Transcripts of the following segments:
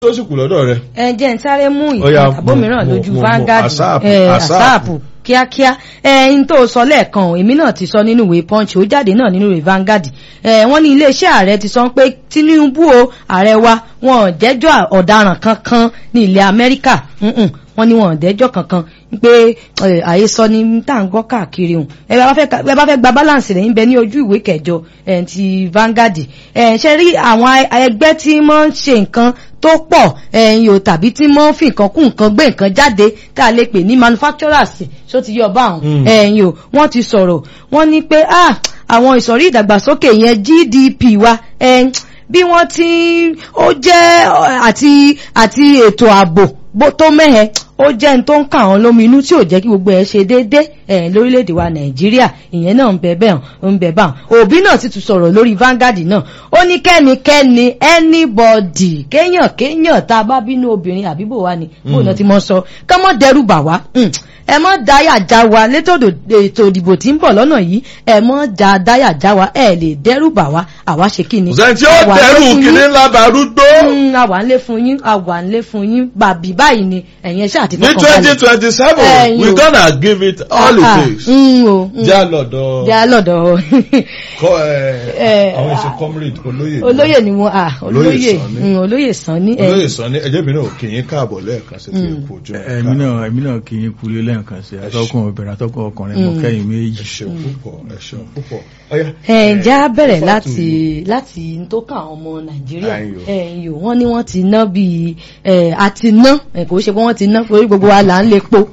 tó sì kù lọ́dọ̀ rẹ̀. ẹ jẹ́ ń sáré mú Ó yá, ìtàn àbómìíràn mo- lójú mo- mo- Vanguard ASAP, ẹ, ASAP. àsáàpù kíákíá ẹyin tó sọ lẹ́ẹ̀kan o, èmi náà ti sọ nínú ìwé punch ó jáde náà nínú ìwé Vanguard ẹ wọ́n ní iléeṣẹ́ ààrẹ ti sọ pé Tinubu o ààrẹ wa wọn ò jẹ́jọ́ ọ̀daràn kankan ní ilẹ̀ Amẹ́ríkà Mm-mm, wọ́n ní wọn ò dẹ́jọ́ kankan pé ẹ, àhesọ ni tá à ń gbọ́ káàkiri hùn ẹ bá fẹ́ ẹ bá fẹ́ gba balance rẹ̀ ń bẹ ní ojú ìwé kẹjọ ẹ, ti Vanguard ẹ ṣe rí àwọn ẹgbẹ́ tí wọ́n ń ṣe nǹkan tó pọ̀ ẹ̀yìn o tàbí tí wọ́n fi nǹkan kún nǹkan gbé nǹkan jáde tá a lè pè ní manufacturers ṣó ti yọ bá àwọn Mm. ẹ̀yìn o wọ́n ti sọ̀rọ̀ wọ́n ní pé ah àwọn ìsọ̀rí ìdàgbàsókè yẹn GDP wa ẹ̀yìn bí wọ́n ti ó jẹ́ ọ, àti àti ètò ààbò bó tó mẹ́hẹ̀ ó jẹ́ n tó ń kà wọ́n lómi inú tí ò jẹ́ kí gbogbo ẹ̀ ṣe déédéé ẹ̀ lórílẹ̀‐èdè wa nàìjíríà ìyẹn náà ń bẹ bẹ́ẹ̀ ń bẹ báwọn òbí náà sì tún sọ̀rọ̀ lórí Vanguard náà ó ní kẹ́nikẹ́ni anybody kéèyàn kéèyàn tá a bá bínú obìnrin àbíbò wa ni bóun náà ti mọ sọ ká mọ́ dẹ́rù bà wá Mm. ẹ mọ́ dáyà já wa létò ètò ìdìbò tí ń bọ̀ lọ́nà yìí ẹ mọ́ já dáyà já wa ẹ lè dẹ́rù bà wá àwa ṣe kí ni. kò sẹ́ni tí ó Àwa lé dẹrù fún yín. kìnní ńlá darúgbó. Mm, àwa ń lé fún yín àwa ń lé fún yín bàbí báyìí ni ẹ̀yin ẹ̀ṣẹ́ àti ní fọkàn twenty balẹ̀. twenty seven Ẹ̀yin we o. gonna give it all it Ah, takes. mm, o, mm. já lọ́dọ̀ já lọ́dọ̀ kọ́ ẹ Eh, àwọn ìṣe comrade olóyè. olóyè ni mo à Olóyè olóyè Sanni. mm, olóyè Sanni ẹ, olóyè sọ ní ẹjẹ́ mi náà kì í káàbọ̀ lẹ́ẹ̀kan sí ti kò jọ. ẹ̀mí náà ẹ̀mí náà kì í kulé lẹ́ẹ̀kan sí atọ́kùn obìnrin atọ́kùn ọkùnrin mo Mm. kẹ́yìn méjì. ẹ ṣeun púpọ̀ ẹ ṣeun púpọ̀ ọ̀yá. ẹ já bẹ̀rẹ̀ fọ́tò láti láti n tó kàn àwọn ọmọ Nàìjíríà Ayò. ẹ̀yìn o wọ́n ní wọ́n ti ná bíi ẹ̀ àti ná ẹ̀ kò ṣe pé wọ́n ti ná torí gbogbo wa là ń lepo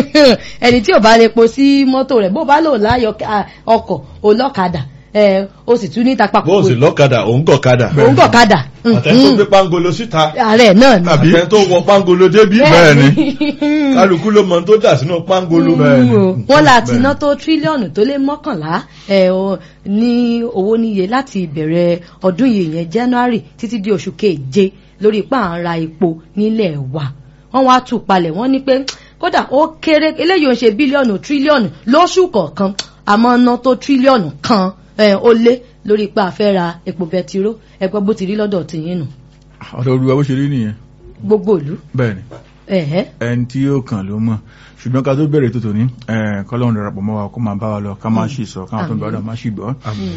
ẹni tí ò bá lepo sí mọ́tò rẹ̀ bó bá lò láyọ̀ à, ọkọ̀ olọ́kadà ẹ̀ o sì tún ní tapapọ̀ bó o sì lọ́kadà òun gọ̀kadà. òun gọ̀kadà àtẹ̀tó gbé pangolo síta ààrẹ náà ni àtẹ̀tó wọ pangolo débí. Bẹ́ẹ̀ ni. kálukú ló mọ ohun tó dà sínú pangolo. Bẹ́ẹ̀ ni. Mm, wọ́n láti Bẹ́ẹ̀ ná tó tírílíọ̀nù tó lé mọ́kànlá ẹ̀, o, ní owó níye láti ìbẹ̀rẹ̀ ọdún yìí yẹn January títí di oṣù keje lórí ipá à ń ra epo nílẹ̀ wa wọ́n wá tù palẹ̀ wọ́n ní pé kódà ó kéré eléyìí ò ń ṣe bílíọ̀nù tírílíọ̀nù lóṣù kọ̀ọ̀kan àmọ́ ná tó tírílíọ̀nù kan ẹ̀, ó lé lórí ipá àfẹ́ ra epo bẹtiró ẹgbẹ́ bó ti rí lọ́dọ̀ tìyín nù ọ̀dọ̀ olúwa bó ṣe rí nìyẹn gbogbo ìlú bẹ́ẹ̀ ni ẹ̀hẹ́ ẹni tí yóò kàn ló mọ̀ ṣùgbọ́n ká tó bẹ̀rẹ̀ tó tòní kọ́lọ́run darapọ̀ mọ́ wa kó máa bá wa lọ ká máa ṣì sọ káwọn tó ń gbọ́dọ̀ máa ṣì gbọ́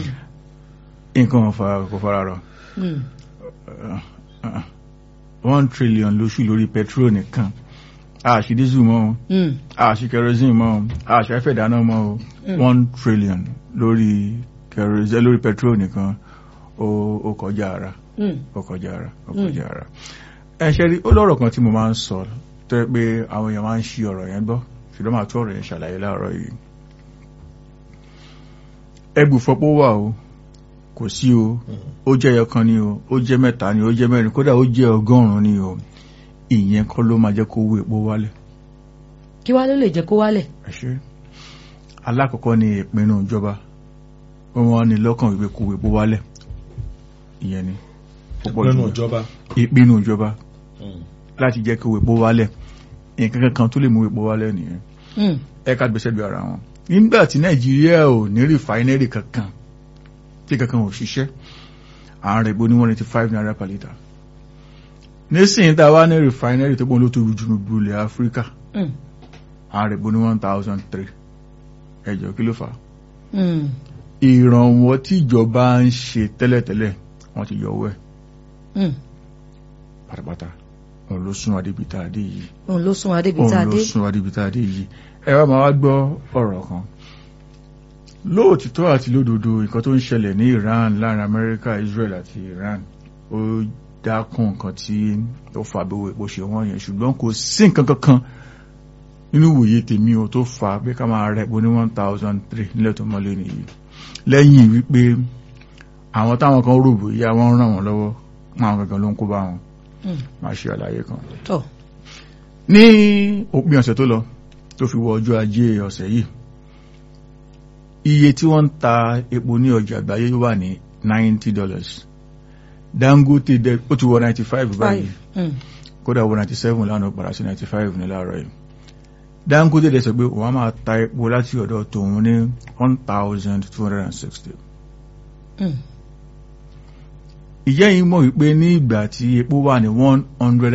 nǹkan ò fara- kò fara rọ Mm. one trillion lóṣù lórí petrol nìkan àṣì dísù mọ́ o Mm. àṣì kerosene mọ́ o àṣì afẹ́ ìdáná mọ́ o one trillion lórí kerosene lórí petrol nìkan ó ó kọjá ara Mm. ó kọjá ara ó kọjá ara ẹ ṣe rí ó lọ́rọ̀ kan tí mo máa ń sọ tó yẹ pé àwọn èèyàn máa ń ṣí ọ̀rọ̀ yẹn gbọ́ ṣùgbọ́n màá tó ọ̀rọ̀ yẹn ṣàlàyé láàárọ̀ yìí ẹgbùfọ́pọ̀ wà o kò sí o ó jẹ́ ẹyọ kan ni o ó jẹ́ mẹ́ta ni o ó jẹ́ mẹ́rin kódà ó jẹ́ ọgọ́rùn-ún ni o ìyẹn kọ́ ló máa jẹ́ kó owó epo wálẹ̀ kí wá ló lè jẹ́ kó wálẹ̀ ẹ ṣe alákọ̀ọ́kọ́ ni ìpinnu ìjọba wọn ní lọ́kàn wípé kó owó epo wálẹ̀ ìyẹn ni púpọ̀ nínú jùlọ. ìjọba. ìpinnu ìjọba láti jẹ́ kí owó epo wálẹ̀ nǹkan kankan tó lè mú epo wálẹ̀ nìyẹn Mm. ẹ̀ka gbèsè bí ara wọn nígbà tí nàìjíríà ò ní rìfáínẹ́rì kankan tí kankan ò ṣiṣẹ́ àárín epo ní one eighty five naira per litre nísìnyí tá a wá ní rìfáínẹ́rì tó gbọ́n ló tóbi jù gbogbo ilẹ̀ áfíríkà Mm. àárín epo ní one thousand three ẹjọ́ kí ló fà á Mm. ìrànwọ́ tí ìjọba ń ṣe tẹ́lẹ̀tẹ́lẹ̀ wọ́n ti yọ owó ẹ̀ Mm. pátápátá òun ló sún adébítà adé yìí òun ló sún adébi tá a òun ló dé sún adébítà adé yìí ẹ wá máa wá gbọ́ ọ̀rọ̀ kan lóòtítọ́ àti lódodo nǹkan tó ń ṣẹlẹ̀ ní Iran láàrin Amẹ́ríkà Israel àti Iran ó dákun nǹkan tí ó fa gbogbo epo ṣe wọ́n yẹn ṣùgbọ́n kò sí nǹkan kankan nínú ìwòye tèmi o tó fa pé ká máa rẹ̀ epo ní one thousand three nílẹ̀ tó mọ́lé nìyí lẹ́yìn wípé àwọn táwọn kan rò bóyá wọ́n ràn wọ́n lọ́wọ́ àwọn gangan ló ń kó bá wọn Mm. máa ṣe àlàyé kan tọ ní òpin ọ̀sẹ̀ tó lọ tó fi wọ ọjọ́ ajé ọ̀sẹ̀ yìí iye tí wọ́n ń ta epo ní ọjà àgbáyé wà ní ninety dollars Dangote dẹ ó ti wọ ninety five báyìí Mm. kódà wọ ninety seven lánàá padà sí ninety five ní láàárọ̀ yìí Dangote dẹ sọ pé òun á máa ta epo láti ọ̀dọ̀ tòun ní one thousand two hundred and sixty Mm. ìyẹ́ yìí mọ̀ wípé ní ìgbà tí epo wà ní one hundred